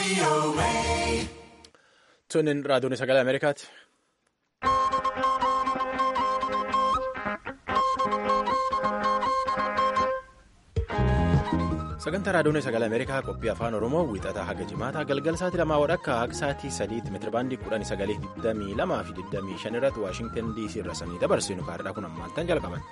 Tunin raadiyoon sagalee Ameerikaati. Sagantaa raadiyoon sagalee Ameerikaa qophii afaan Oromoo wiixataa haga jimaataa galgala sa'aatii lamaa wadhakka akka sa'aatii sadiitti meetirabaandii kudhanii sagalee digdamii lamaa fi digdamii shan irratti Waashingtan DC irra sanii dabarsinu kaardhaa kun ammaantan jalqaban.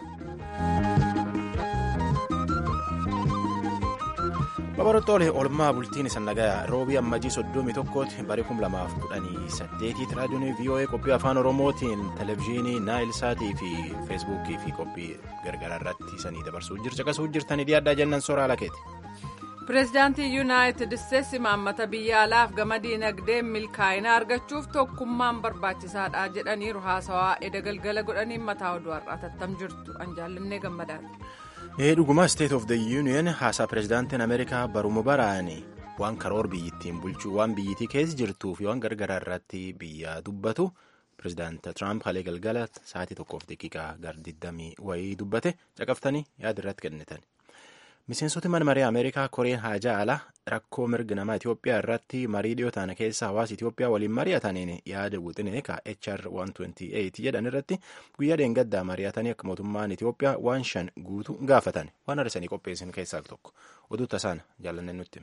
Babarottoolee oolmaa bultiin isa nagayaa roobii ammajii soddomii tokkooti barii kum lamaaf kudhanii saddeetiitti raadiyoon VOA qophii afaan Oromootiin televezyiinii naayil saatii fi feesbuukii fi qophii gargaraa irratti sanii dabarsuu jirti akkasuu jirtanii dhiyaaddaa jennan soraa lakeeti. Pireezidaantii Yuunaayitid Isteetsi imaammata biyya alaaf gama diinagdeen milkaa'ina argachuuf tokkummaan barbaachisaadha jedhaniiru haasawaa edda galgala godhaniin mataa oduu har'aa tattam jirtu anjaallannee gammadaadha. Dhugumaa State of the Union haasaa pireezidaantiin Ameerikaa baruma baraani waan karoora biyyittiin bulchuu waan biyyittii keessa jirtuu fi waan gargaraa irratti biyya dubbatu pireezidaanta Tiraamp halee galgala sa'aatii tokkoof daqiiqaa gar 20 wayii dubbate caqaftanii yaada irratti kennitan. Miseensoti mana marii Ameerikaa Koreen Haajaa Alaa rakkoo mirga namaa Itoophiyaa irratti marii dhiyootaan keessa hawaasa Itoophiyaa waliin mari'ataniin yaada wixinee ka HR 128 jedhan irratti guyyaa dheengaddaa mari'atanii akka mootummaan Itoophiyaa waan shan guutuu gaafatan waan har'isanii qopheessan keessaa tokko oduu tasaan jaalannee nutti.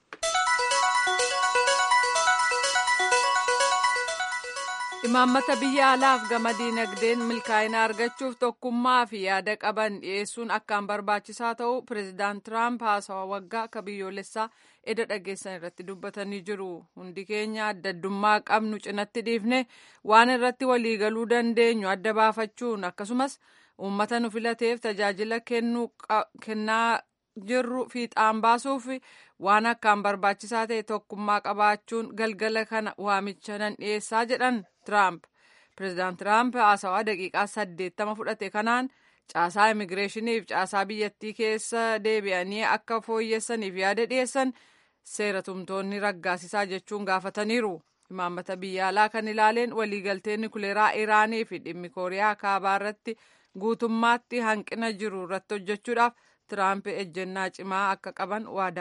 Imaammata biyya alaaf gama diinagdeen milkaa'ina argachuuf tokkummaa fi yaada qaban dhiyeessuun akkaan barbaachisaa ta'u pireezidaant Tiraamp haasawaa waggaa akka biyyoolessaa eda dhageessan irratti dubbatanii jiru. Hundi keenya adda addummaa qabnu cinatti dhiifne waan irratti waliigaluu dandeenyu adda baafachuun akkasumas uummata nu filateef tajaajila kennaa jirru fiixaan baasuuf waan akkaan barbaachisaa ta'e tokkummaa qabaachuun galgala kana waamicha nan dhiyeessaa jedhan Tiraamp. Pireezidaant Tiraamp haasawaa daqiiqaa saddeettama fudhate kanaan caasaa immigireeshiniif caasaa biyyattii keessa deebi'anii akka fooyyessaniif yaada dhiyeessan seera tumtoonni raggaasisaa jechuun gaafataniiru. Imaammata biyya alaa kan ilaaleen waliigaltee nukuleeraa Iraanii fi dhimmi Kooriyaa kaabaa irratti guutummaatti hanqina jiru irratti hojjechuudhaaf Tiraamp ejjennaa cimaa akka qaban waada.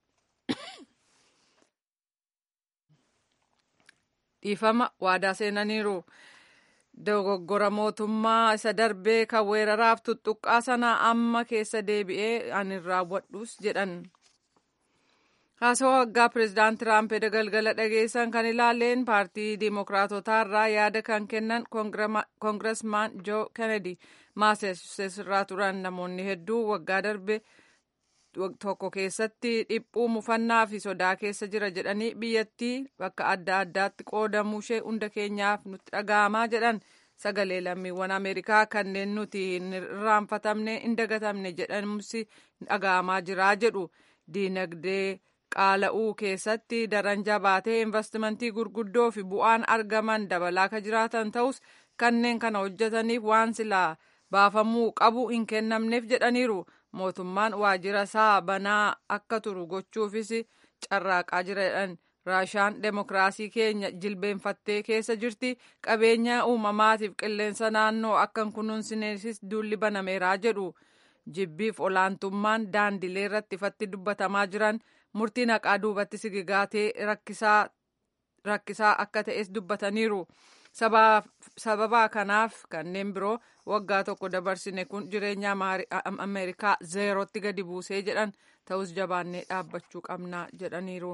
dhiifama waadaa seenaniiru. Dogoggora mootummaa isa darbee kan weeraraaf tuttuqqaa sana amma keessa deebi'ee ani raawwadhus jedhan. Haasawaa waggaa pireezidaant Tiraamp edda galgala dhageessan kan ilaaleen paartii diimokiraatotaa irraa yaada kan kennan koongiresmaan Joo Kennedy Maassachusetts irraa turan namoonni hedduu waggaa darbe tokko keessatti dhiphuu mufannaa fi sodaa keessa jira jedhanii biyyattii bakka adda addaatti qoodamuu ishee hunda keenyaaf nutti dhaga'amaa jedhan sagalee lammiiwwan ameerikaa kanneen nuti hin irraanfatamne hin dagatamne jedhamsi dhaga'amaa jira jedhu diinagdee qaala'uu keessatti daran jabaatee investimentii gurguddoo fi bu'aan argaman dabalaa ka jiraatan ta'us kanneen kana hojjetaniif waan silaa baafamuu qabu hin kennamneef jedhaniiru. mootummaan waajjira isaa banaa akka turu gochuufis carraaqaa jiran raashaan demokiraasii keenya jilbeenfattee keessa jirti qabeenya uumamaatiif qilleensa naannoo akka hin kunuunsineefis duulli banameeraa jedhu jibbiif olaantummaan daandilee irratti ifatti dubbatamaa jiran murtii naqaa duubatti sigigaatee rakkisaa akka ta'es dubbataniiru. sababa kanaaf kanneen biroo waggaa tokko dabarsine kun jireenya ameerikaa zeerootti gadi buusee jedhan ta'us jabaannee dhaabbachuu qabna jedhaniiru.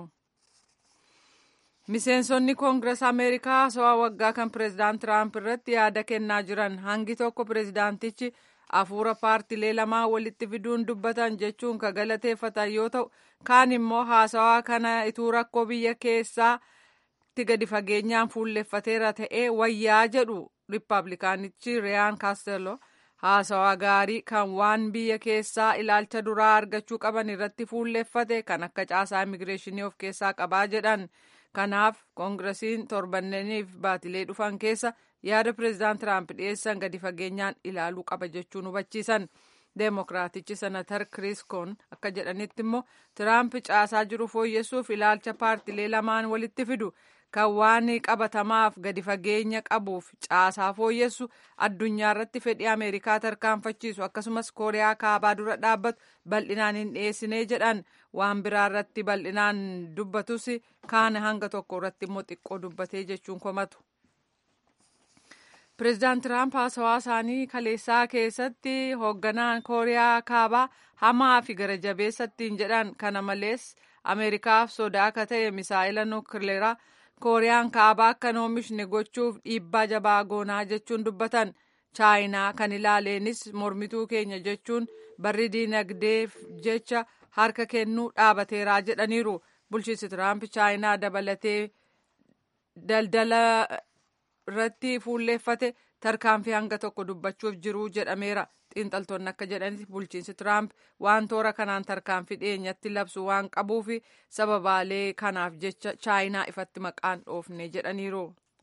miseensonni koongirees ameerikaa haasawaa waggaa kan pireezidaant tiraamp irratti yaada kennaa jiran hangi tokko pireezidaantichi hafuura paartilee lamaa walitti fiduun dubbatan jechuun ka galateeffatan yoo ta'u kaan immoo haasawaa kana ituu rakkoo biyya keessaa. gadi fageenyaan fuulleffateera ta'ee wayyaa jedhu riippaabilikaanichi riyaan kaastello haasawaa gaarii kan waan biyya keessaa ilaalcha duraa argachuu qaban irratti fuulleffate kan akka caasaa immigireeshinii of keessaa qabaa jedhan kanaaf koongiresiin torbanneniif baatilee dhufan keessa yaada pireezidaant tiraamp dhiyeessan gadi fageenyaan ilaaluu qaba jechuun hubachiisan. deemokiraatichi senatar kiriis koon akka jedhanitti immoo tiraamp caasaa jiru fooyyessuuf ilaalcha paartilee lamaan walitti fidu kan waan qabatamaaf gadi fageenya qabuuf caasaa fooyyessu addunyaa irratti fedhii ameerikaa tarkaanfachiisu akkasumas kooriyaa kaabaa dura dhaabbatu bal'inaan hin dhiyeessinee jedhan waan biraa irratti bal'inaan dubbatus kaan hanga tokko irratti immoo xiqqoo dubbatee jechuun komatu. Pireezidaant Tiraamp haasawaa isaanii kaleessaa keessatti hoogganaan kooriyaa kaabaa hamaa fi gara jabeessattiin jedhan kana malees ameerikaaf sodaa akka ta'e misaa'ila nukileeraa kooriyaan kaabaa akka hin oomishne gochuuf dhiibbaa jabaa goonaa jechuun dubbatan chaayinaa kan ilaaleenis mormituu keenya jechuun barri diinagdeef jecha harka kennuu dhaabateeraa jedhaniiru bulchiinsi tiraamp chaayinaa dabalatee daldala irratti fuulleeffate tarkaanfii hanga tokko dubbachuuf jiru jedhameera xiinxaltoonni akka jedhanitti bulchiinsi tiraamp waan toora kanaan tarkaanfii dhiyeenyatti labsu waan qabuuf sababaalee kanaaf jecha chaayinaa ifatti maqaan dhoofne jedhaniiru.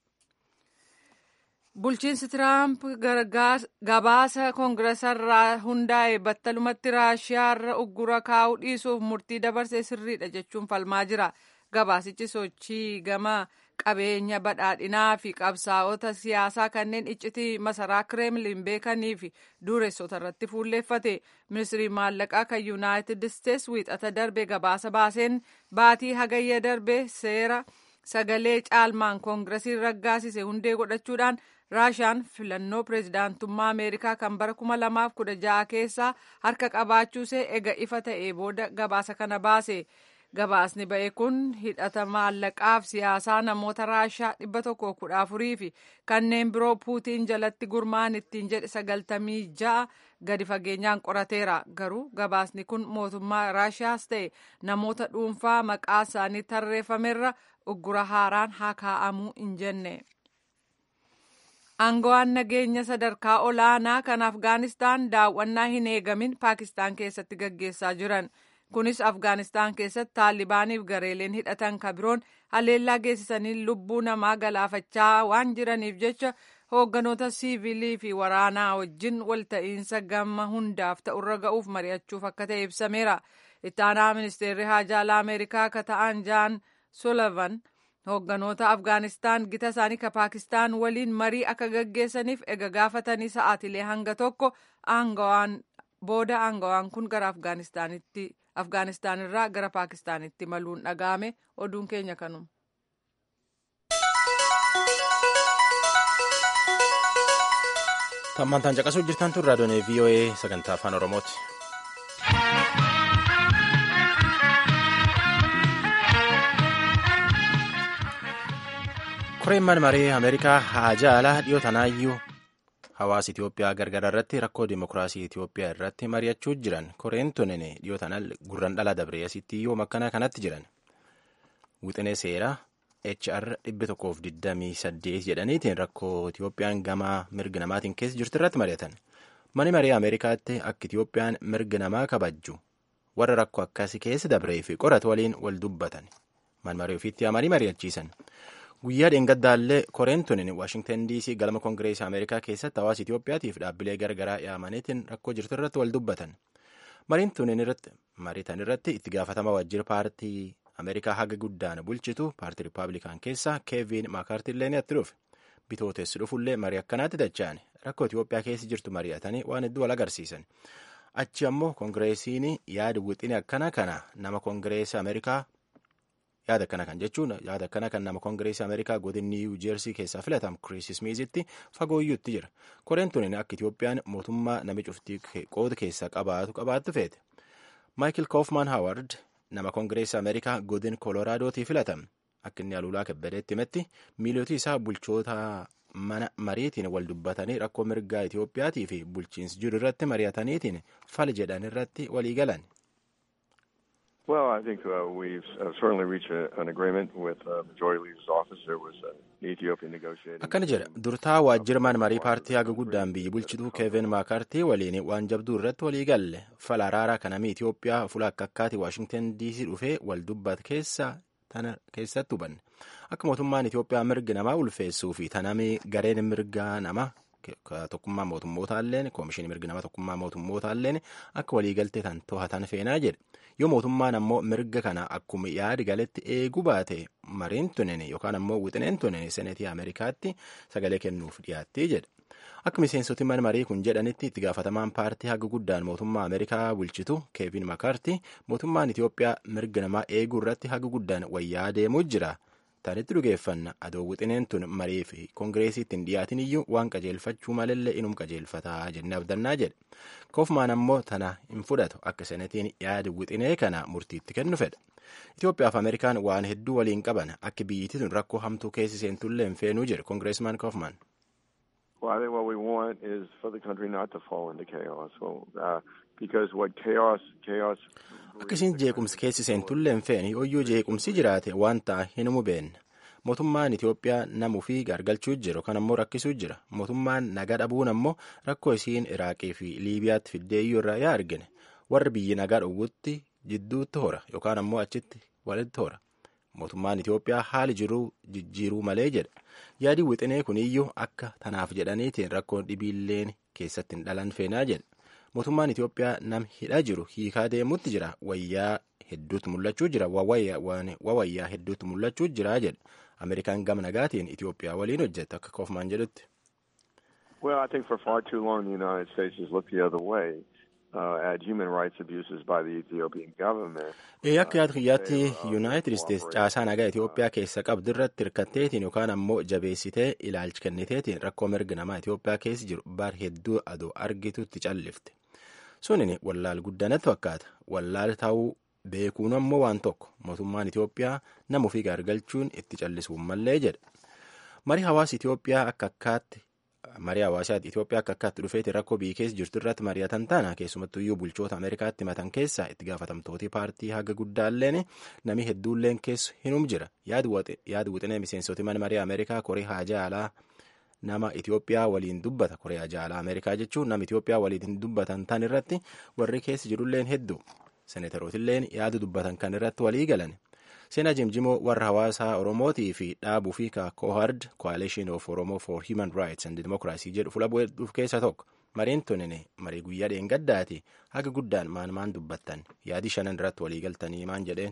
bulchiinsi tiraamp gabaasa koongiresarraa hundaa'e battalumatti raashiyaarra uggura kaa'uu dhiisuuf murtii dabarsee sirriidha jechuun falmaa jira gabaasichi sochii gama qabeenya badhaadhinaa fi qabsaa'ota siyaasaa kanneen iccitii masaraa kireemlin beekanii fi dureessota irratti fuulleeffate ministirii maallaqaa kan yuunaayitid isteets wiixata darbe gabaasa baaseen baatii hagayya darbe seera sagalee caalmaan koongiresiin raggaasise hundee godhachuudhaan raashiyaan filannoo pireezidaantummaa ameerikaa kan bara 2016 keessaa harka qabaachuusee ega ifa ta'ee booda gabaasa kana baase. gabaasni ba'e kun hidhata maallaqaaf siyaasaa namoota raashiyaa dhibba tokko kudha afurii fi kanneen biroo puutiin jalatti gurmaan ittiin jedhe sagaltamii ja'a gadi fageenyaan qorateera garuu gabaasni kun mootummaa raashiyaas ta'e namoota dhuunfaa maqaa isaanii tarreeffamerra uggura haaraan haa kaa'amuu hin jenne. Aangawaan nageenya sadarkaa olaanaa kan Afgaanistaan daawwannaa hin eegamin Paakistaan keessatti gaggeessaa jiran. kunis afgaanistaan keessatti taalibaaniif gareeleen hidhatan kabiroon haleellaa geessisanii lubbuu namaa galaafachaa waan jiraniif jecha hoogganoota siivilii fi waraanaa wajjin walta'iinsa gama hundaaf ta'urra ga'uuf mari'achuuf akka ta'e ibsameera ittaanaa ministeerri haajaalaa ameerikaa ka ta'an jaan solavan hoogganoota afgaanistaan gita isaanii ka paakistaan waliin marii akka gaggeessaniif ega gaafatanii sa'aatilee hanga tokko aangawaan booda aangawaan kun gara afgaanistaanitti afgaanistaan irraa gara paakistaanitti maluun dhaga'ame oduun keenya kanuma. Tammantaan caqasuu jirtan tun raadiyoon VOA sagantaa afaan Oromooti. Koreen marii Ameerikaa haajaa alaa dhiyoo tanaayyuu hawaasa Itoophiyaa gargara irratti rakkoo dimokiraasii Itoophiyaa irratti mari'achuu jiran koreen tunin dhiyoo tanaa gurran dhala dabree asitti yoo makkana kanatti jiran wixinee seeraa HR 128 jedhaniitiin rakkoo Itoophiyaan gama mirga namaatiin keessa jirtu irratti mari'atan. Mani marii Ameerikaatti akka Itoophiyaan mirga namaa kabajju warra rakkoo akkasii keessa dabree fi qoratu waliin wal dubbatan. Man marii ofiitti amanii mari'achiisan. Guyyaa dheengaddaallee koreen tunin Waashingtan DC galma Koongireesii Ameerikaa keessatti hawaasa Itoophiyaatiif dhaabbilee garagaraa yaamaniitiin rakkoo jirtu irratti wal dubbatan. Mariin tunin irratti mariitan irratti itti gaafatama waajjira paartii Ameerikaa haga guddaan bulchitu paartii Rippaabilikaan keessaa Keevin Maakaartillee ni atti dhufe. Bitootessi dhufullee marii akkanaatti dacha'an rakkoo Itoophiyaa keessa jirtu mari'atanii waan hedduu wal agarsiisan. Achi ammoo Koongireesiin yaada wixinee akkana kana nama Koongireesii Ameerikaa yaada akkana kan jechuun yaada akkana kan nama koongireesii ameerikaa godin niiwu jeersii keessaa filatamu kiriis ismiizitti fagooyyuutti jira koreen tunin akka itiyoophiyaan mootummaa nami cuftii qooda keessaa qabaatu qabaattu feete maayikil koofman haaward nama koongireesii ameerikaa godin kooloraadooti filatame akka inni aluulaa kebbadeetti himetti miilootii isaa bulchoota mana mariitiin wal dubbatanii rakkoo mirgaa itiyoophiyaatii fi bulchiinsi jiru irratti mari'ataniitiin fal jedhan irratti walii galan. Well, I think uh, we've uh, certainly reached a, an agreement with uh, Majority Leader's office. There was an Ethiopian negotiating. Akkana jedha durtaa waajjirmaan marii paartii haga guddaan biyyi bulchituu Keevin Maakaartii waliin waan jabduu irratti walii galle fala araaraa kanamii Itoophiyaa fuula akka akkaati Waashingtan DC dhufee wal dubbat keessa tana keessatti hubanne akka mootummaan Itoophiyaa mirga namaa ulfeessuu fi tanamii gareen mirgaa nama tokkummaa mootummootalleen koomishinii mirga nama tokkummaa mootummootalleen akka waliigaltee tan to'atan feenaa jedhe yoo mootummaan ammoo mirga kana akkuma yaadi galetti eeguu baate mariin tunin yookaan ammoo wixineen tunin seneetii ameerikaatti sagalee kennuuf dhiyaatti jedhe. Akka miseensoti mana marii kun jedhanitti itti gaafatamaan paartii haga guddaan mootummaa Ameerikaa bulchitu Keevin Makarti mootummaan Itoophiyaa mirga namaa eeguu irratti haga guddaan wayyaa deemuu jira. Taanitti dhugeeffanna adoo wixineen tun marii fi koongireesiitti hin dhiyaatin iyyuu waan qajeelfachuu malallee inum qajeelfataa jennee abdannaa jedhe. Koofmaan ammoo tana hin fudhatu akka senetiin yaada wixinee kana murtiitti kennu fedha. Itoophiyaa fi Ameerikaan waan hedduu waliin qaban akka biyyittii tun rakkoo hamtuu keessi seentullee hin feenuu jedhe koongireesmaan Koofmaan. Well, I think what we want is for the country not to fall into chaos. Well, uh, because what chaos, chaos. Akkasiin jeequmsi keessi seentullee hin feene yooyyuu jeequmsi jiraate waan ta'a hin hubeenna. Mootummaan Itoophiyaa namuu fi gargalchuu jira yookaan ammoo rakkisuu jira. Mootummaan nagaa dhabuun ammoo rakkoo isiin Iraaqii fi Liibiyaatti fiddeeyyuu irraa yaa argine. Warri biyyi nagaa dhowwutti jidduutti hora yookaan ammoo achitti walitti hora. Mootummaan Itoophiyaa haali jiruu jijjiiruu malee jedha. Yaadi wixinee kuniyyuu akka tanaaf jedhaniitiin rakkoon dhibiilleen keessatti hin dhalan feenaa jedha. Mootummaan Itoophiyaa nam hidhaa jiru hiikaa deemuutti jira. Wayyaa hedduutu mul'achuu jira. Wawayyaa hedduutu mul'achuu jira jedha. Ameerikaan gama nagaatiin Itoophiyaa waliin hojjeta akka Koofmaan jedhutti. Well, I think for far too long the United States has looked the other way. Uh, at human rights abuses by the Ethiopian government. Akka yaada kiyyaatti Yuunaayitid Isteetsi caasaa nagaa Itoophiyaa keessa qabdu irratti hirkatteetiin yookaan ammoo jabeessitee ilaalcha kenniteetiin rakkoo mirga namaa Itoophiyaa keessa jiru bar hedduu adoo argitutti callifte. Sunin wallaal guddanatti fakkaata. Wallaal ta'uu beekuun ammoo waan tokko mootummaan Itoophiyaa nama ofii gargalchuun itti callisuun mallee jedha. Marii hawaasa Itoophiyaa akka akkaatti marii hawaasaa Itoophiyaa akka akkaatti dhufeeti rakkoo biyya keessa jirtu irratti mari'atan taana keessumattuu iyyuu bulchoota Ameerikaatti himatan keessaa itti gaafatamtooti paartii haga guddaalleen namni hedduulleen keessa hinum jira yaadu wixinee miseensoti mana marii Ameerikaa koree haajaa alaa nama Itoophiyaa waliin dubbata koree haajaa alaa Ameerikaa jechuun nama Itoophiyaa waliin dubbatan tan irratti warri keessa jirulleen hedduu senetarootilleen yaadu dubbatan kan irratti walii galan. Seenaa Jimjimoo warra hawaasaa Oromootii fi dhaabuu fi Kohard Coalition of Oromo for Human Rights and Democracy jedhu fuula bu'uuf keessa tokko. Mariin tunin marii guyyaa dheengaddaati haga guddaan maan maan dubbattan yaadi shanan irratti walii galtanii maan jedheen.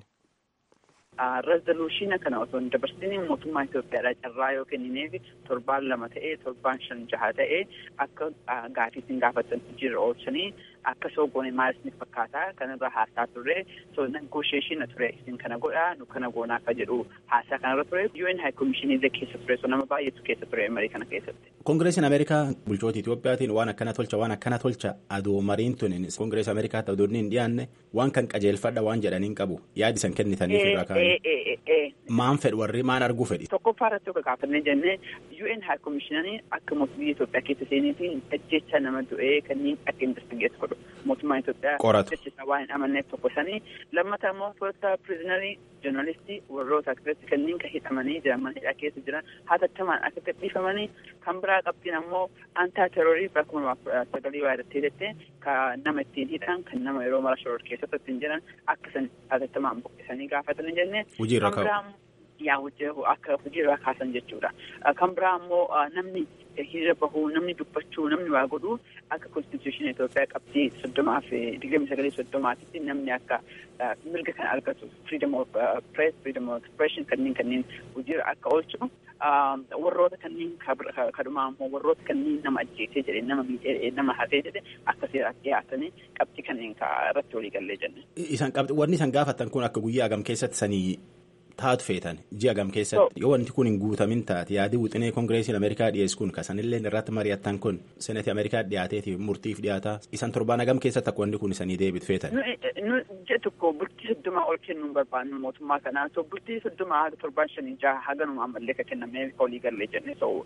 Rezoluushiina kana osoo hin dabarsiniin mootummaa Itoophiyaadhaa carraa yoo kennineef torbaan lama ta'ee torbaan shan jaha ta'ee akka gaafii isin gaafatan jira oolchanii akka soogoone maal isin fakkaataa kanarra haasaa turre so negosheeshina ture isin kana godhaa nu kana goonaa akka jedhu haasaa kanarra ture UN High Commissionii keessa ture so nama baay'eetu keessa ture marii kana keessatti. Koongireesiin Ameerikaa bulchoota Itoophiyaatiin waan akkana tolcha waan akkana tolcha adoo mariin tunin koongireesii Ameerikaatti adoo hin dhiyaanne waan kan qajeelfadha waan jedhaniin qabu yaadi san kennitaniif irraa kaa'e. Maan fedhu warri maan arguu fedhi. Tokkoffaa irratti akka gaafannee jennee UN High Commissionanii akka mootummaa Itoophiyaa keessa seeneetiin ajjecha nama du'ee kanneen akka investigeet godhu mootummaan Itoophiyaa qoratu ajjecha waan hin amanneef tokko sanii lammata immoo poolita piriizinarii joornaalistii warroota akkasatti kanneen kan hidhamanii jiran mana hidhaa keessa jiran hatattamaan akka gadhiifamanii kan biraa qabdiin ammoo antaa terorii bara kuma lamaaf sagalii waa irratti hidhatte kan nama ittiin hidhan kan nama yeroo mara shoror keessatti ittiin jiran akka san hatattamaan buqqisanii gaafatanii jenne. Hojiirra ka'u. yaa hojii akka hojiirra kaasan jechuudha. Kan biraa immoo namni hiriira bahuu namni dubbachuu namni waa godhuu akka konstituushinii Itoophiyaa qabxii soddomaa fi digdamii sagalee soddomaatitti namni akka mirga kana argatu freedom of press freedom of expression kanneen kanneen hojiirra akka oolchu warroota kanneen kadhumaa immoo warroota kanneen nama ajjeesee jedhe nama miidhee nama hatee jedhe akka seeraatti dhiyaatanii qabxii kanneen irratti walii gallee jenne. Isan qabxii wanni isan gaafatan kun akka guyyaa hagam keessatti sanii taatu feetan ji'a hagam keessatti yoo wanti kun hin guutamin taate yaadii wixinee koongireesiin ameerikaa dhiyeessu kun kasanillee irratti mari'attan kun senetii ameerikaa dhiyaateeti murtiif dhiyaataa isan torbaan hagam keessatti akka wanni kun isanii deebitu feetan. nu ji'a tokko bultii soddomaa ol kennuu hin barbaannu mootummaa kanaa so bultii soddomaa haga torbaan shanii jaha haga numaa ammallee ka kennamee olii gallee jenne so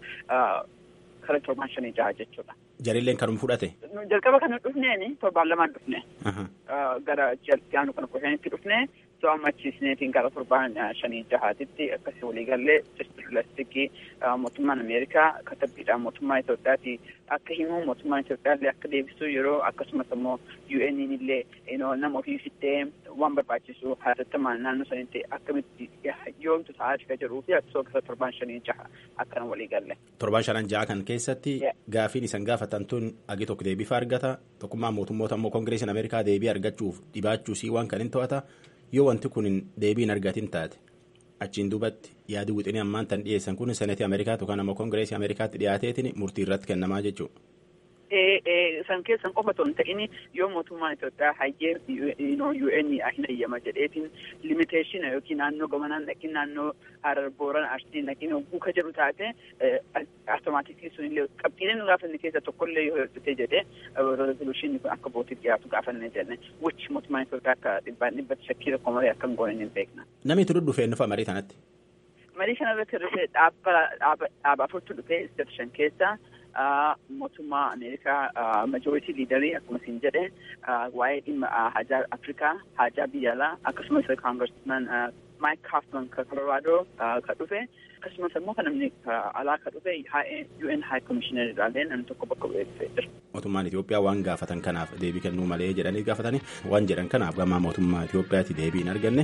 kara torbaan shanii jaha jechuudha. Jarilleen kanuma fudhate. Jalqaba kana dhufneeni torbaan lamaan dhufne. Gara ji'a kana kushanitti dhufne so ammachiisneetiin gara torbaan shanii jahaatitti akkasii waliigallee pilastikii mootummaan Ameerikaa katabbiidhaan mootummaa Itoophiyaati akka himu mootummaan Itoophiyaallee akka deebisu yeroo akkasumas immoo UN'n illee nama ofii fittee waan barbaachisu hatattamaan naannoo sanitti akkamitti yoomtu ta'aa jira jedhuu fi akkasuma torbaan shanii jaha akkana walii galle. Torbaan shanan jaha kan keessatti gaafiin isan gaafatan tun agi tokko deebii argata tokkummaa mootummoota immoo koongireesiin Ameerikaa deebii argachuuf dhibaachuusii waan kan hin to'ata yoo wanti kun deebii hin argatin taate achiin duubatti yaadi wixinii ammaan tan dhiyeessan kun seneetii Ameerikaa yookaan ammoo koongireesii Ameerikaatti dhiyaateetiin murtii irratti kennamaa jechuudha. san keessan qofa otoo hin ta'in yoo mootummaan Itoophiyaa hayyee UN hin hayyama jedheetiin limiteeshina yookiin naannoo gamanaan dhaqin naannoo Harar Booran Arsiin dhaqin hogguu ka jedhu taate automaatikii sunillee qabxiileen gaafanne keessa tokkollee yoo hojjetee jedhee rezoluushinii kun akka bootiif dhiyaatu gaafanne jenne which mootummaan Itoophiyaa akka dhibbaan dhibbatti shakkii tokko malee akka hin goone hin beekna. Namni itti dhufee nufa marii kanatti. Marii kana irratti dhufee dhaaba afurtu dhufee isteet shan keessa mootummaa Ameerikaa majoritii liidarii akkuma isin jedhe waa'ee dhimma hajaa Afrikaa hajaa biyya alaa akkasumas kaangarsman Maayik Kaafman ka Koloraadoo ka dhufe akkasumas immoo kan namni alaa ka dhufe UN High Commissioner irraallee namni tokko bakka bu'ee dhufee jira. Mootummaan Itoophiyaa waan gaafatan kanaaf deebii kennuu malee jedhanii gaafatanii waan jedhan kanaaf gamaa mootummaa Itoophiyaatti deebii hin arganne.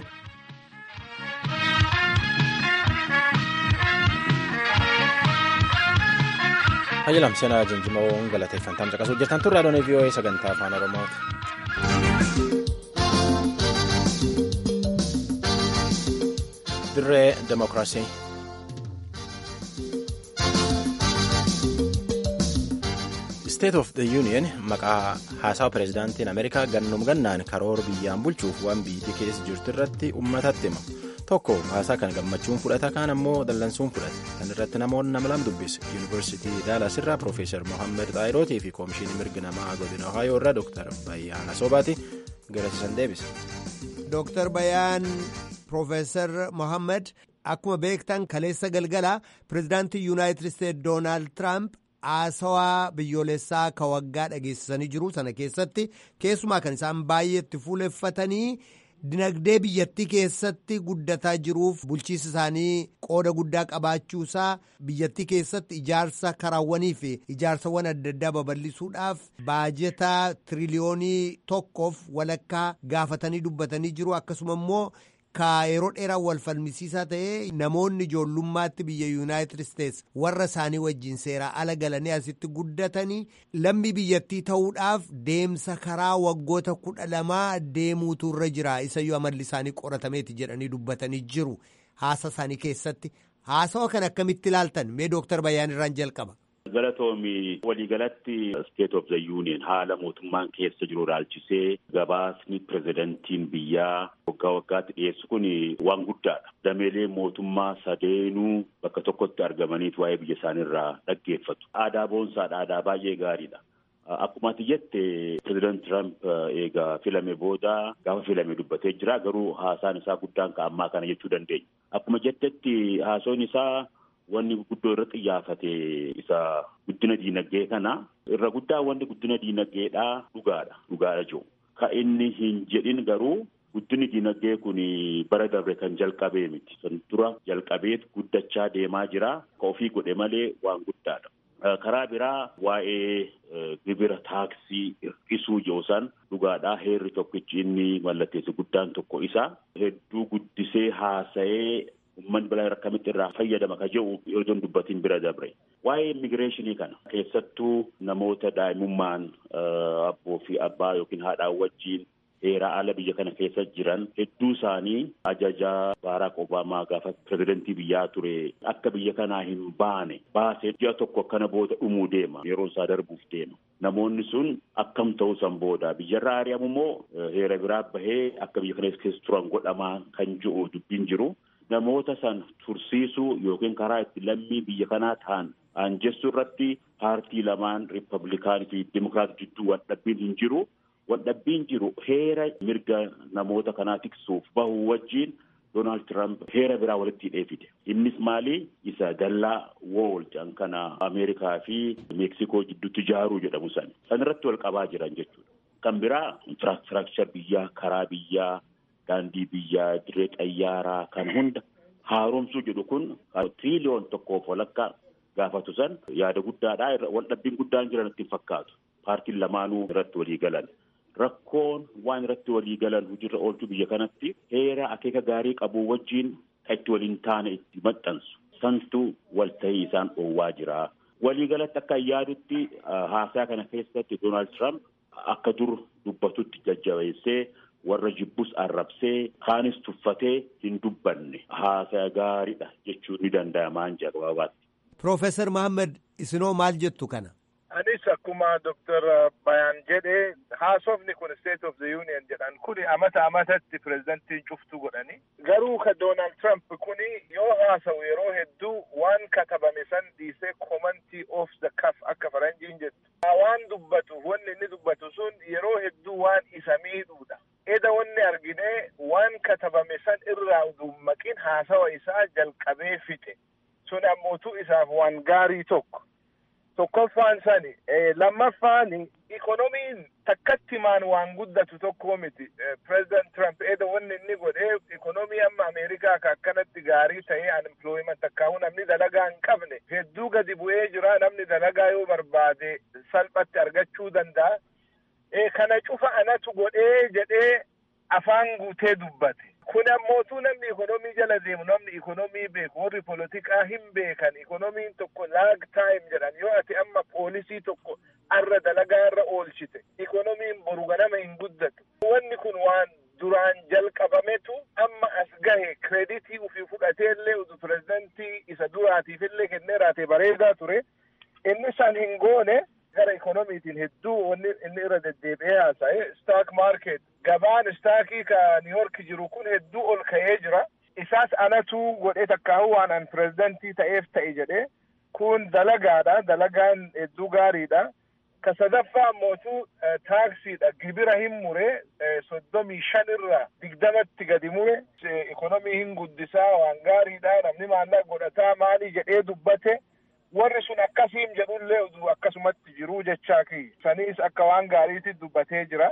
Hayyilam seenaa Jinjimoo galateeffantaan caqasuu jirtan turre adoonii VOA sagantaa afaan Oromooti. Dirree Demokiraasii. State of the Union maqaa haasawa pireezidaantiin Ameerikaa gannum gannaan karoora biyyaan bulchuuf waan biyyi keessa jirtu irratti uummatatti hima. Tokko haasaa kan gammachuun fudhata kaan ammoo dallansuun fudhata. Kan irratti namoonni nama lama dubbise. Yuunivarsiitii Daalas irraa Piroofeesar Mohaammed Xaayirootii fi Koomishinii Mirgi Namaa Godina Ohaayoo irraa Dooktar Bayyaan Asoobaati garasiisan deebise. Dooktar Bayyaan Piroofeesar Mohaammed akkuma beektan kaleessa galgala pireezidaantii Yuunaayitid Isteetsi Doonaald Tiraamp haasawaa biyyoolessaa ka waggaa dhageessisanii jiru sana keessatti keessumaa kan isaan baay'eetti fuuleffatanii. Dinagdee biyyattii keessatti guddataa jiruuf bulchiinsi isaanii qooda guddaa qabaachuusaa biyyattii keessatti ijaarsa karaawwanii fi ijaarsawwan adda addaa babal'isuudhaaf baajetaa tiriliyoonii tokkoof walakkaa gaafatanii dubbatanii jiru akkasuma immoo ka yeroo dheeraa wal falmisiisaa ta'ee namoonni ijoollummaatti biyya yuunaayitid isteets warra isaanii wajjin seeraa ala galanii asitti guddatanii lammii biyyattii ta'uudhaaf deemsa karaa waggoota kudha lamaa deemuutu irra jira isayyuu amalli isaanii qoratameeti jedhanii dubbatanii jiru haasa isaanii keessatti haasawa kan akkamitti ilaaltan mee dooktar Bayyaan irraan jalqaba. Galatoomi waliigalatti State of the Union haala mootummaan keessa jiru ilaalchisee gabaasni pirezidantiin biyyaa waggaa waggaatti dhiyeessu kun waan guddaadha. Dameelee mootummaa sadeenuu bakka tokkotti argamaniit waa'ee biyya isaaniirraa dhaggeeffatu. Aadaa boonsaadha. Aadaa baay'ee gaariidha. Akkuma ati jette pireezidant Tiraamp eegaa filame booda gaafa filame dubbatee jira garuu haasaan isaa guddaan ka ammaa kana jechuu dandeenya. Akkuma jettetti haasoon isaa wanni guddoo irratti xiyyaafate isa guddina diinagdee kana irra guddaa wanni guddina diinagdeedhaa dhugaadha. Dhugaadha jiru. Ka inni hin jedhin garuu guddinni diinagdee kun bara darbe kan jalqabee miti. Kan dura jalqabeet guddachaa deemaa jira. Ka ofii godhe malee waan guddaadha. Karaa biraa waa'ee gibira taaksii hir'isuu yoosan dhugaadhaa heerri tokkichi inni mallatteessu guddaan tokko isa hedduu guddisee haasa'ee uummanni balaa akkamitti irraa fayyadama ka jedhu yoo dubbatiin bira dabre. Waa'ee immigireeshinii kana keessattuu namoota daa'imummaan abboo fi abbaa yookiin haadhaan wajjiin heeraa ala biyya kana keessa jiran hedduu isaanii ajajaa Baaraak Obaamaa gaafa pirezidantii biyyaa ture akka biyya kanaa hin baane baasee ji'a tokko akkana booda dhumuu deema yeroo isaa darbuuf deema. Namoonni sun akkam ta'uu san booda biyyarraa ari'amu immoo heera biraa bahee akka biyya kana keessa turan godhamaa kan jiru dubbiin jiru. Namoota san tursiisuu yookiin karaa itti lammii biyya kanaa ta'an aanjessuu irratti paartii lamaan riippablikaanii fi dimokiraatii jidduu waldhabbiin hin jiru. Waldhabbiin jiru heera mirga namoota kanaa tiksuuf bahu wajjin Doonaald Tiraamp heera biraa walitti hidhee fide. Innis maali? Isa dallaa wool jedhan kana Ameerikaa fi Meeksikoo jidduutti ijaaruu jedhamu san. San irratti wal qabaa jiran jechuudha. Kan biraa infiraastiraakchar biyyaa, karaa biyyaa, daandii biyyaa, dirree xayyaaraa kan hunda haaromsuu jedhu kun tiriliyoon tokkoof walakkaa gaafatu san yaada guddaadha. Waldhabbiin guddaan jiran ittiin fakkaatu. Paartiin lamaanuu irratti walii galan. rakkoon waan irratti walii galan hojiirra oolchuu biyya kanatti heera akeeka gaarii qabu wajjiin kan itti waliin taane itti maxxansu santu waltahii isaan dhoowwaa jira. Waliigalatti akka yaadutti haasaa kana keessatti Doonaald Tiraamp akka dur dubbatutti jajjabeessee warra jibbus arrabsee kaanis tuffatee hin dubbanne haasaa gaariidha jechuun ni danda'ama jira gabaabaatti. Piroofeesar Mahammad isinoo maal jettu kana? Anis akkuma Dr. Bayaan jedhe haasofni kun State of the Union jedhan kuni amata amatatti pirezidantiin cuftuu godhani. Garuu ka Doonaald Trump kuni yoo haasa'u yeroo hedduu waan katabame san dhiisee commentii off the cuff akka faranjiin jettu. Waan dubbatu wanni inni dubbatu sun yeroo hedduu waan isa miidhuudha. Eda wanni argine waan katabame san irraa utuu maqin haasawa isaa jalqabee fixe. Sun ammootu isaaf waan gaarii tokko. tokkoffaan sani lammaffaan ikonomiin takkattimaan waan guddatu tokko miti pireezidant Trump eda wanni inni godhee ikonomii amma Ameerikaa ka akkanatti gaarii ta'ee unemployment akkaa'u namni dalagaa hin qabne hedduu gadi bu'ee jira namni dalagaa yoo barbaade salphatti argachuu danda'a. Kana cufa anatu godhee jedhee afaan guutee dubbate. kun ammootu namni ikonomii jala deemu namni ikonomii beeku warri polotikaa hin beekan ikonomiin tokko laag taayim jedhan yoo ati amma poolisii tokko arra dalagaa irra oolchite ikonomiin boru ganama hin guddatu wanni kun waan duraan jalqabametu amma as gahe kreditii ufii fudhateellee utu pirezidantii isa duraatiifillee kennee raate bareedaa ture inni san hin goone gara ikonomiitiin hedduu wanni inni irra deddeebi'ee haasa'e staak maarket gabaan istaakii ka niiyork jiru kun hedduu ol ka'ee jira isaas anatu godhee takkaahu waan an pirezidantii ta'eef ta'e jedhe kun dalagaadha dalagaan hedduu gaariidha ka sadaffaa ammootu taaksiidha gibira hin mure soddomii shan irra digdamatti gadi mure ikonomii hin guddisaa waan gaariidha namni maallaqa godhataa maalii jedhee dubbate warri sun akkasiin jedhullee utuu akkasumatti jiruu jechaa ki saniis akka waan gaariitti dubbatee jira.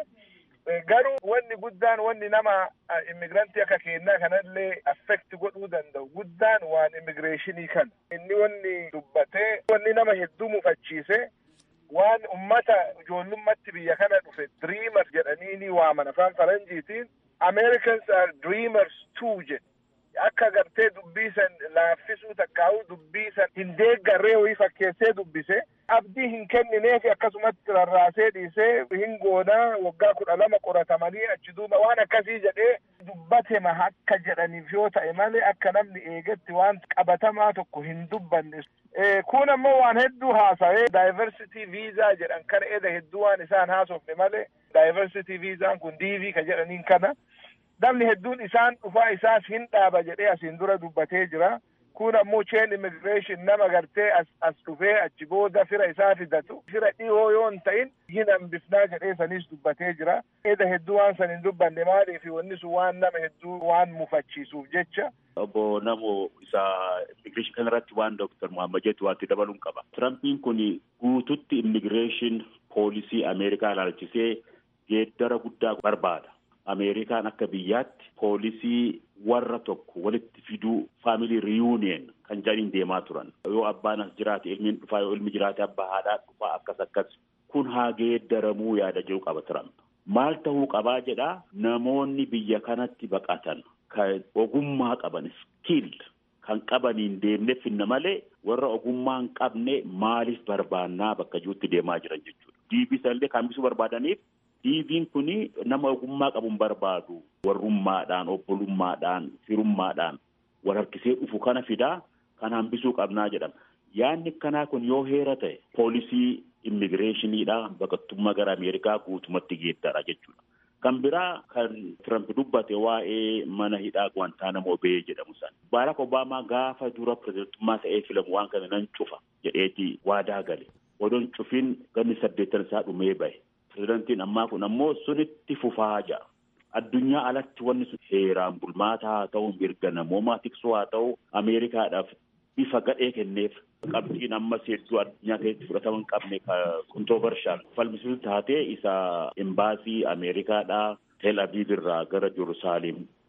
Garuu wanni guddaan wanni nama immigirantii akka keenyaa kanallee affekti godhuu danda'u guddaan waan immigireeshinii kana. Inni wanni dubbatee wanni nama hedduu mufachiise waan ummata ijoollummaatti biyya kana dhufe dreamers jedhanii ni waaman afaan faranjiitiin Americans are dreamers too jedhe. akka gartee dubbii san laaffisuu takkaa'u dubbii san hin deeggarree wayii fakkeessee dubbise abdii hin kennineefi akkasumatti rarraasee dhiisee hin goonaa waggaa kudha lama qoratamanii achi duuba waan akkasii jedhee dubbatema akka jedhaniif yoo ta'e malee akka namni eegetti waan qabatamaa tokko hin dubbanne. Kun ammoo waan hedduu haasa'ee daayiversitii viizaa jedhan kana eda hedduu waan isaan haasofne malee daayiversitii viizaan kun diivii ka jedhaniin kana. namni hedduun isaan dhufaa isaas hin dhaaba jedhee asiin dura dubbatee jira. Kun ammoo cheen immigireeshin nama gartee as as dhufee achi booda fira isaa fidatu. Fira dhihoo yoo hin ta'in hin hambifnaa jedhee sanis dubbatee jira. Eda hedduu waan san hin dubbanne maaliif wanni sun waan nama hedduu waan mufachiisuuf jecha. Obbo Namo isa immigireeshin kanarratti waan Dooktar Muhammad jettu waanti dabaluun qaba. Tirampiin kun guututti immigireeshin poolisii Ameerikaa ilaalchisee geeddara guddaa barbaada. Ameerikaan akka biyyaatti poolisii warra tokko walitti fiduu faamilii riyuuniyen kan jedhaniin deemaa turan. Yoo abbaan as jiraate ilmiin dhufaa yoo ilmi jiraate abbaa haadhaa dhufaa akkas akkas kun haa geeddaramuu yaada jiru qaba Tiramp. Maal ta'uu qabaa jedhaa namoonni biyya kanatti baqatan kan ogummaa qaban skiil kan qabaniin deemnee finna malee warra ogummaa hin qabne maaliif barbaannaa bakka jirutti deemaa jiran jechuudha. Diibisallee kan bisuu barbaadaniif diiviin kun nama ogummaa qabu hin barbaadu warrummaadhaan obbolummaadhaan firummaadhaan wal harkisee dhufu kana fidaa kan hambisuu qabnaa jedhama. Yaanni kanaa kun yoo heera ta'e poolisii immigireeshiniidha baqattummaa gara Ameerikaa guutumatti geeddara jechuudha. Kan biraa kan Tiramp dubbate waa'ee mana hidhaa Guantaanamo Bay jedhamu san. Baarak Obaamaa gaafa dura pirezidantummaa ta'ee filamu waan kana nan cufa jedheeti waadaa gale. Odoon cufin ganni saddeettan isaa dhumee bahe. Pirezidantiin ammaa kun ammoo sunitti fufaa jira. Addunyaa alatti wanni sun heeraan bulmaata haa ta'u mirga namoomaa tiksuu haa ta'u Ameerikaadhaaf bifa gadhee kenneef qabxiin ammas hedduu addunyaa keessatti fudhatama hin qabne kontovershaal falmisiisu taatee isa imbaasii Ameerikaadhaa Tel Aviv irraa gara Jerusaaleem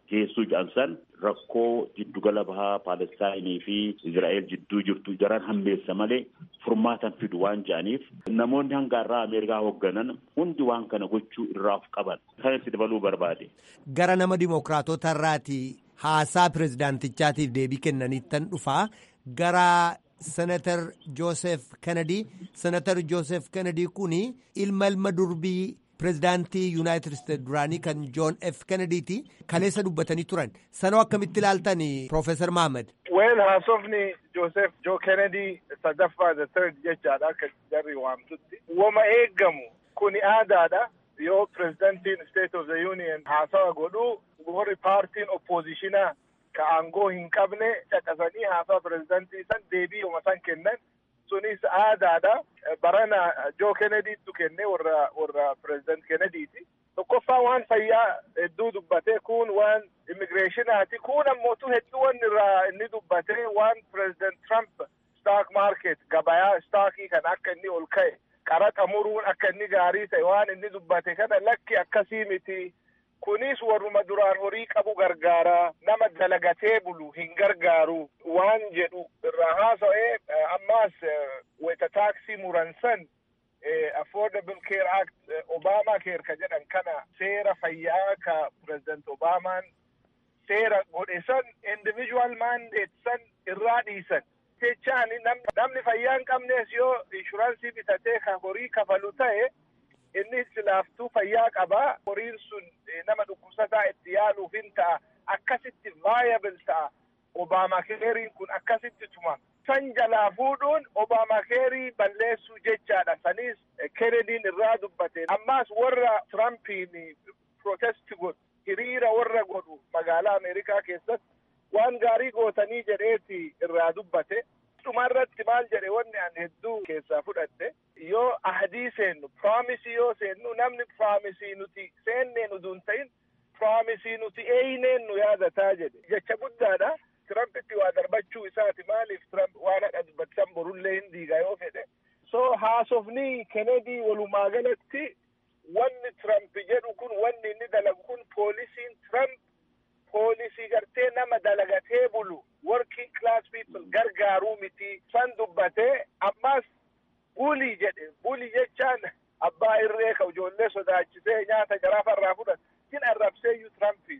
geessuu jedhamsan rakkoo jiddugala bahaa Paalestaayinii fi Izraa'el jidduu jirtu daran hammeessa malee furmaatan fidu waan jedhaniif namoonni hanga irraa Ameerikaa hoogganan hundi waan kana gochuu irraa of qaban kan itti dabaluu barbaade. Gara nama dimokiraatota irraati haasaa pirezidaantichaatiif deebii kennaniittan dhufaa gara senatar Joosef Kennedy senatar Joosef Kennedy kun ilma ilma durbii pirezidaantii yuunaayitid isteet duraanii kan joon f kennedyiti kaleessa dubbatanii turan sanoo akkamitti ilaaltan Profeesar Mahammad. Weel haasofni Joosef Joo Kennedy sadaffaa the third jechaadha akka jarri waamtutti. Wama eeggamu kuni aadaadha. Yoo pirezidaantiin State of the Union haasawa godhu warri paartiin oppoozishinaa ka aangoo hin qabne caqasanii haasawa pirezidaantii san deebii uma san kennan sunis aadaadha. Barana Joo Kennedytu kenne warra warra pirezidaant Kennedyiti. Tokkoffaa waan fayyaa hedduu dubbatee kun waan immigireeshinaati kun ammootu hedduu wanni irraa inni dubbatee waan pirezidaant Trump stock market gabayaa stockii kan akka inni ol ka'e qaraxa muruun akka inni gaarii ta'e waan inni dubbate kana lakki akkasii miti. Kunis warruma duraan horii qabu gargaara nama dalagatee bulu hin gargaaru waan jedhu irraa haasa'ee ammaas weta taaksii muran san affordable care act obama care ka jedhan kana seera fayyaa ka president obamaan seera godhe san individual mandate san irraa dhiisan jechaan namni fayyaa hin qabnes yoo inshuraansii bitatee ka horii kafalu ta'e inni silaaftuu fayyaa qabaa horiin sun nama dhukkubsataa itti yaaluuf hin ta'a akkasitti vaayabel ta'a obaamakeeriin kun akkasitti tuma san jalaa fuudhuun obaamakeerii balleessuu jechaadha sanis kenediin irraa dubbate ammaas warra tirampiin protesti godhu hiriira warra godhu magaalaa ameerikaa keessatti waan gaarii gootanii jedheeti irraa dubbate dhumarratti maal jedhe wanni an hedduu keessaa fudhadhe yoo ahdii seennu piraamisii yoo seennu namni piraamisii nuti seennee nuti hin ta'in piraamisii nuti eeyneen nu yaadataa jedhe jecha guddaadha tirampitti waa darbachuu isaati maaliif tiramp waan hadha dubbatan borullee hin diiga yoo fedhe so haasofni kenedii walumaa galatti wanni tiramp jedhu kun wanni inni dalagu kun poolisiin tiramp poolisii gartee nama dalagatee bulu working class people gargaaruu miti san dubbatee ammas bulii jedhe bulii jechaan abbaa irree ka ijoollee sodaachisee nyaata jaraafarraa fudhatu sin arrabseeyyuu tirampii.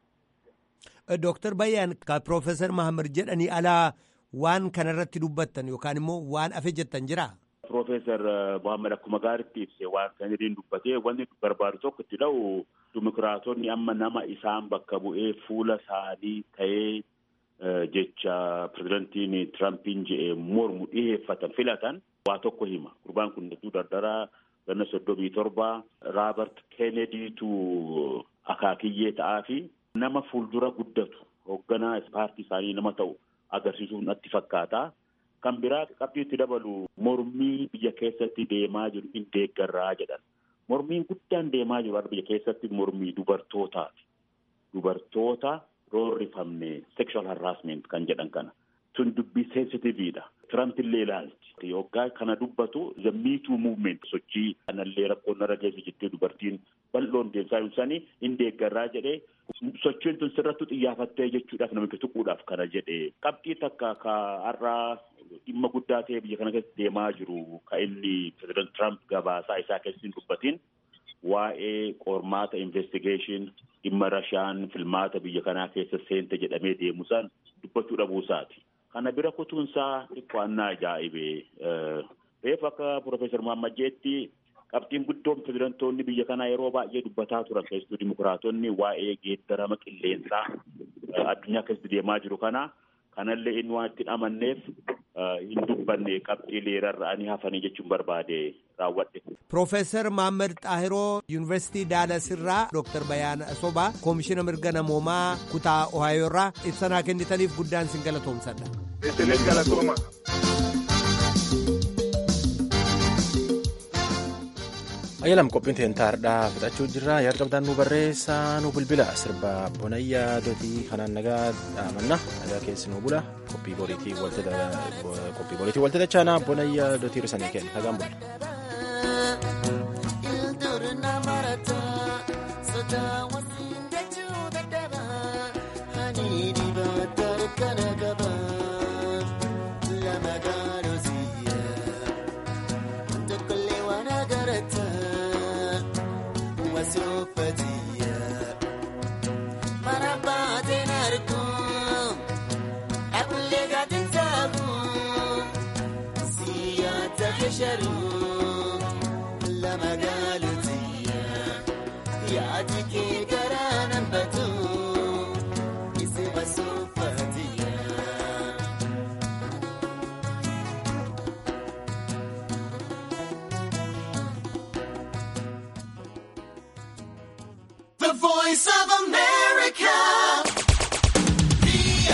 Dooktar Bayyaan ka Piroofeesar Mahammad jedhanii alaa waan kanarratti dubbattan yookaan immoo waan afe jettan jira. Piroofeesar Mahammad akkuma gaaritti ibse waan kanadiin dubbatee wanni barbaadu tokko itti dha'u dimokiraatonni amma nama isaan bakka bu'ee fuula isaanii ta'ee jecha pirezidantiin Tirampiin je'ee mormu dhiheeffatan filatan waa tokko hima. Gurbaan kun hedduu dardaraa ganna soddomii torba Raabart Keenediitu akaakiyyee ta'aa fi nama fuuldura guddatu hoogganaa paartii isaanii nama ta'u agarsiisuun natti fakkaata. Kan biraa qabxii itti dabalu mormii biyya keessatti deemaa jiru hin deeggarraa jedhan. Mormiin guddaan deemaa jiru biyya keessatti mormii dubartootaati. Dubartoota roorrifamne sexual harassment kan jedhan kana. Tun dubbii sensitiviidha. Tiramp illee ilaalti. Yoggaa kana dubbatu the me too movement sochii kanallee rakkoon narra geessu jettee dubartiin bal'oon deemsaa ibsanii hin deeggarraa jedhee sochiin tun sirrattu xiyyaaffattee jechuudhaaf namicha tuquudhaaf kana jedhee qabxii takka ka har'aa dhimma guddaa ta'e biyya kana keessatti deemaa jiru ka inni pireezidant Trump gabaasaa isaa keessatti hin dubbatin waa'ee qormaata investigation dhimma rashaan filmaata biyya kanaa keessa seente jedhamee deemusaan dubbachuu dhabuusaati. Kana bira kutuunsaa xiqqoannaa ajaa'ibee reefu akka Piroofeesar Mahammad jeetti qabxiin guddoon pirezidantoonni biyya kanaa yeroo baay'ee dubbataa turan keessattuu dimokiraatonni waa'ee geeddarama qilleensaa addunyaa keessatti deemaa jiru kana kanallee inni waan ittiin amanneef hin dubbanne qabxii leerarra'anii hafanii jechuun barbaade raawwadhe. Piroofeesar Mahammad Xaahiroo Yuunivarsiitii Daalasirraa Dooktar Bayaana Asobaa Koomishina Mirga Namoomaa Kutaa Ohaayoo irraa ibsanaa kennitaniif guddaan sin galatoomsadha. Isinis galatooma. ayyalam qophiin teentaardhaa fixachuu jirra yaada qabdaan nu barreessaa nu bilbila sirba bonayyaa dotii kanaan nagaa dhaamanna nagaa keessi nu bula qophii boriitii walti dachaanaa bonayyaa dotii risanii kenna nagaan bula. sharuu lama gaalutiya yaadi kee garaa nan batu isi basuufatiya. The voice of